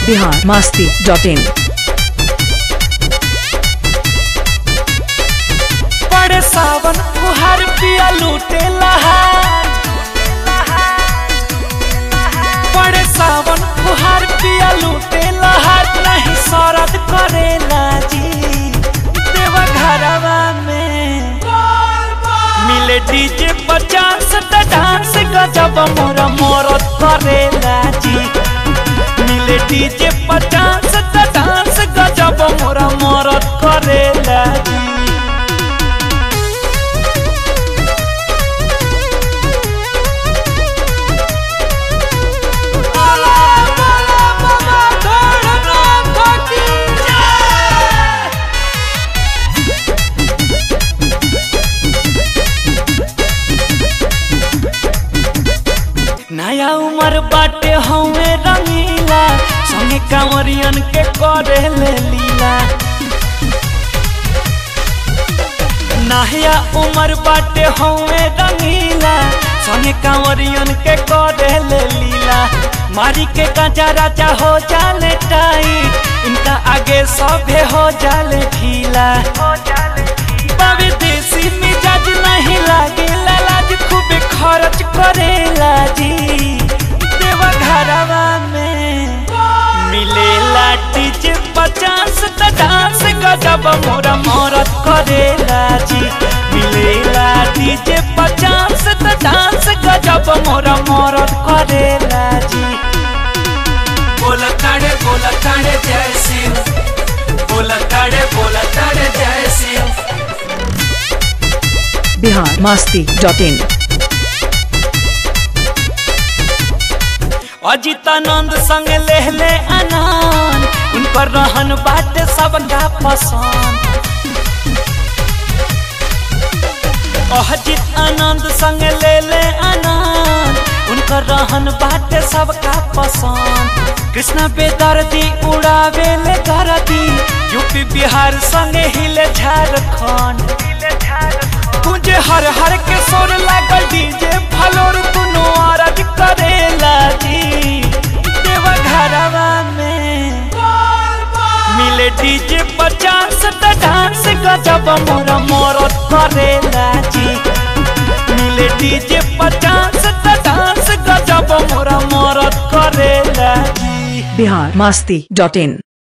Bihar Masti dot इन पड़े सावन फुहार पिया लूटे लहार पड़े सावन फुहार पिया लूटे लहार नहीं शरद करेला जी देवा घरवा में मिले डीजे पचास त डांस गजब मोरा मोरत करेला जी मिले डीजे पचास त डांस गजब मोरा मोरत करेला जी नया उमर बाटे हवे रंगीला संगे कांवरियन के करे ले लीला नया उमर बाटे हवे रंगीला संगे कांवरियन के करे ले लीला मारी के कांचा राजा हो जाले टाइट इनका आगे सभे हो जाले ढीला बाबे देसी मिजाज नहीं लागे लाज खूबे खर्च करेला जी देवा घरवा में मिलेला डीजे पचास त डांस गजब मोरा मोरत करेला जी मिलेला डीजे पचास त डांस गजब मोरा मोरत करेला जी बोला ताड़े बोला ताड़े जय शिव बोला ताड़े बोला ताड़े जय शिव बिहार मास्ती डॉट इन अजितानंद संग लेहले आनंद उनकर रहन बाटे सबका पसंद अजित आनंद संग लेले आनंद उनकर रहन बाटे सबका पसंद कृष्ण बेदर्दी उड़ावे ले करदी यूपी बिहार संगे हिले झारखंड तुझे हर हर के सोर लागल डीजे फलोर दुनो आरज करेला जी देवा घरवा में मिले डीजे पचास त डांस गजब मोरा मोरत करेला जी मिले डीजे पचास त डांस गजब मोरा मोरत करेला जी बिहार मास्ती डॉट इन